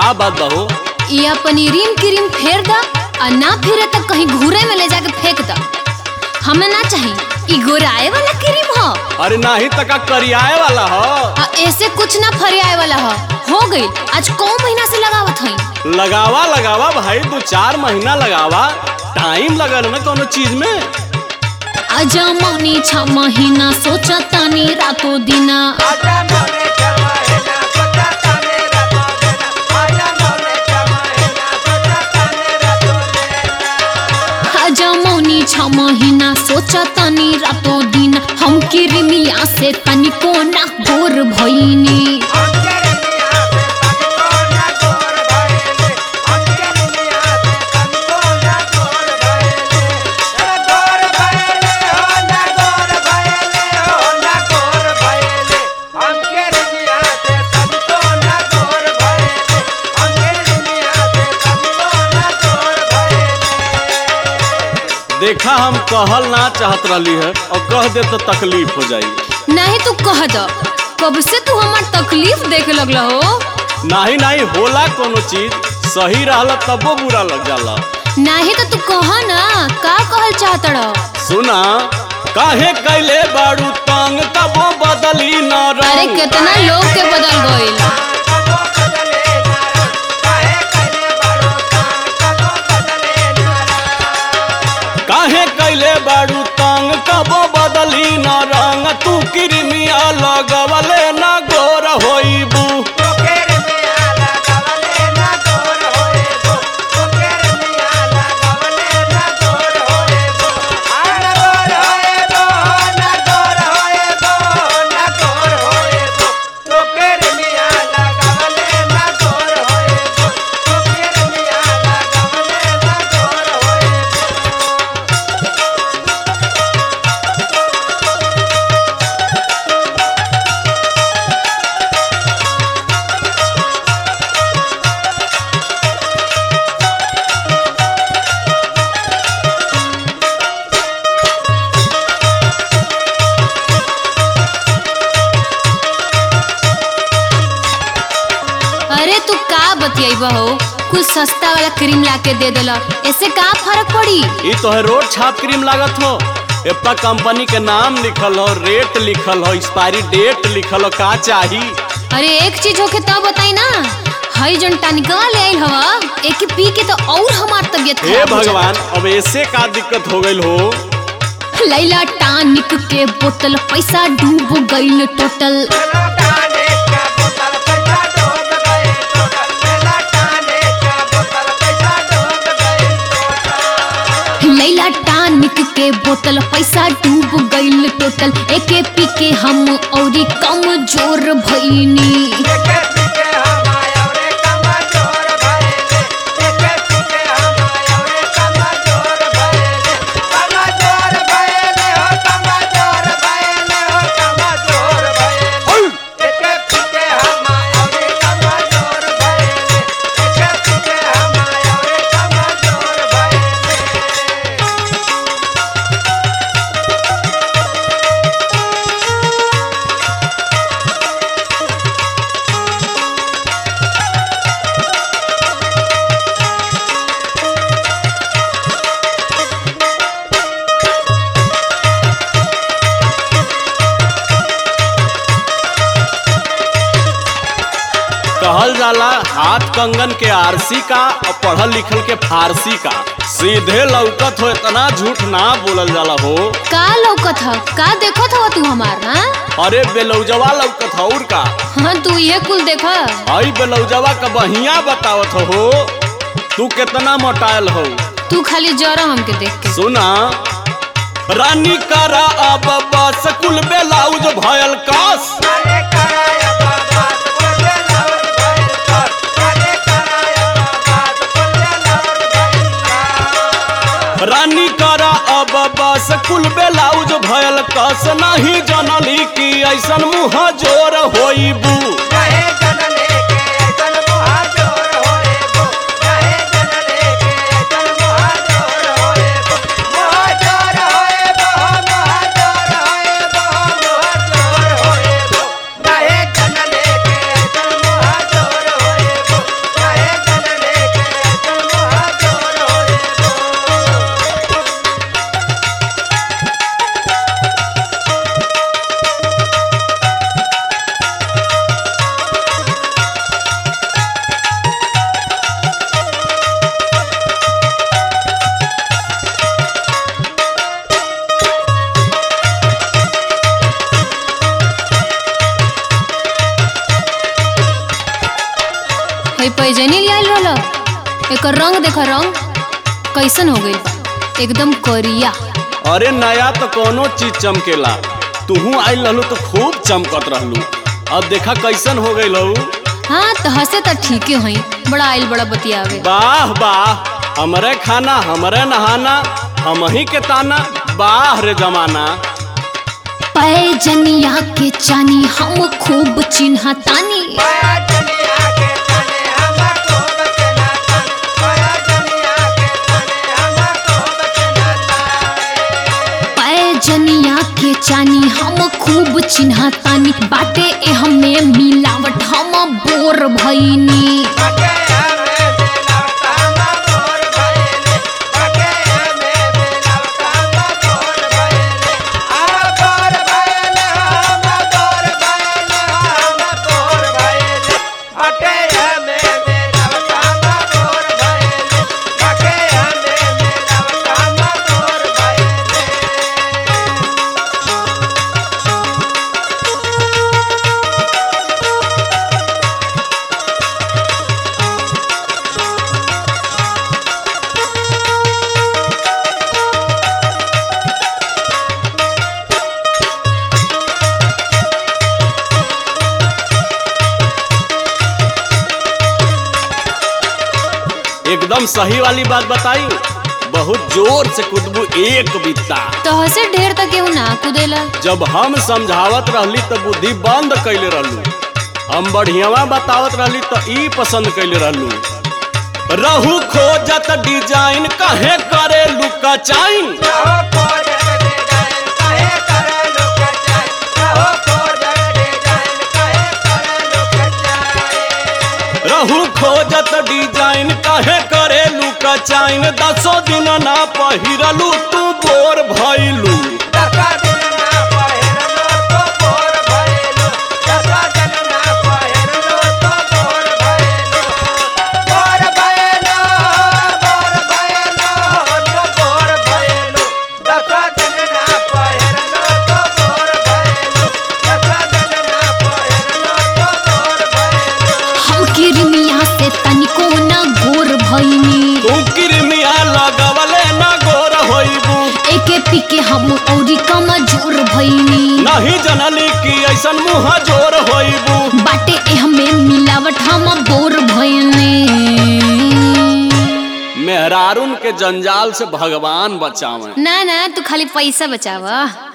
का बात बहू या पनीरीम क्रीम फेर द और ना फिरे तो कहीं घूरे में ले जाके फेंक द हमें ना चाहिए ई गोराए वाला क्रीम हो अरे नाही तका करियाए वाला हो आ ऐसे कुछ ना फरियाए वाला हो हो गई आज कौ महीना से लगावत हई लगावा लगावा भाई दो चार महीना लगावा टाइम लगल ना कोनो चीज में आजा मौनी छ महीना सोचा तानी रातो दिना आजा मौनी छ महीना सोचा तानी रातो दिना हम किरमिया से तनिको ना गोर भइनी देखा हम कहल ना चाहत रहली है और कह दे तो तकलीफ हो जाई नहीं तू कह द कब से तू हमार तकलीफ देखे लगला हो नाही नाही होला कोनो चीज सही रहला तबो बुरा लग जाला नहीं तो तू कह ना का कहल चाहत रह सुना काहे कैले बाड़ू तंग तबो बदली न अरे रंग कितना लोग के बदल गइल काहे कैले बाड़ू तंग तबो बदली न रंग तू किरमिया लगवले न गोर होइबू अरे तू का बतियाई हो कुछ सस्ता वाला क्रीम ला के दे देला ऐसे का फर्क पड़ी ई तो है रोड छाप क्रीम लागत हो एप्पा कंपनी के नाम लिखल हो रेट लिखल हो एक्सपायरी डेट लिखल हो का चाही अरे एक चीज होके तब बताई ना हई जन टनिकवा ले आइल हवा एक पी के तो और हमार तबियत हे खराब हो जाता। भगवान अब ऐसे का दिक्कत हो गइल हो लैला टानिक के बोतल पैसा डूब गइल टोटल लैला टानिक के बोतल पैसा डूब गइल टोटल एके पी के हम औरी कम जोर भइनी कहल जाला हाथ कंगन के आरसी का और पढ़ल लिखल के फारसी का सीधे लौकत हो इतना झूठ ना बोलल जाला हो का लौकत ह का देखत हव तू हमार हाँ अरे बेलौजवा लौकत हो और का हाँ तू ये कुल देख हई बेलौजवा का बहिया बतावत हो तू कितना मोटायल हो तू खाली जरा हमके देख के सुना रानी करा अब बस कुल बेलाउज भयल कस रानी करा अब बस कुल बेलाउज भयल कस नहीं जनली की ऐसन मुँह जोर होइबू एकर रंग देखा रंग कैसन हो गइल बा एकदम करिया अरे नया तो कोनो चीज चमकेला तूहू आइल रहलू तो खूब चमकत रहलू अब देखा कैसन हो गई लहू हाँ तो हंसे तो ठीके हई बड़ा आइल बड़ा बतियावे वाह वाह हमरे खाना हमरे नहाना हम ही के ताना वाह रे जमाना पैजनिया के चानी हम खूब चिन्हा तानी पैजनिया के चानी हम खूब चिन्हा तानी बाटे ए हमें मिलावट हम बोर भईनी एकदम सही वाली बात बताई बहुत जोर से कुदबू एक बित्ता तो हसे ढेर तक केहू ना कुदेला जब हम समझावत रहली तो बुद्धि बंद कैले रहलू हम बढ़ियावा बतावत रहली तो ई पसंद कैले रहलू रहू खोजत डिजाइन कहे करे लुका चाइन रहू खोजत डिजाइन कहे करे लुका चाइन दसो दिन ना पहिरलू तू बोर भइलू हम किरमिया से तनिको ना गोर भईनी तू किरमिया लगवले ना गोर होइबू एके पीके हम औरी कमजोर भईनी नहीं जनली कि ऐसन मुँह जोर होइबू बाटे ए हमें मिलावट हम बोर भईनी मेहरारून के जंजाल से भगवान बचावे ना ना तू खाली पैसा बचावा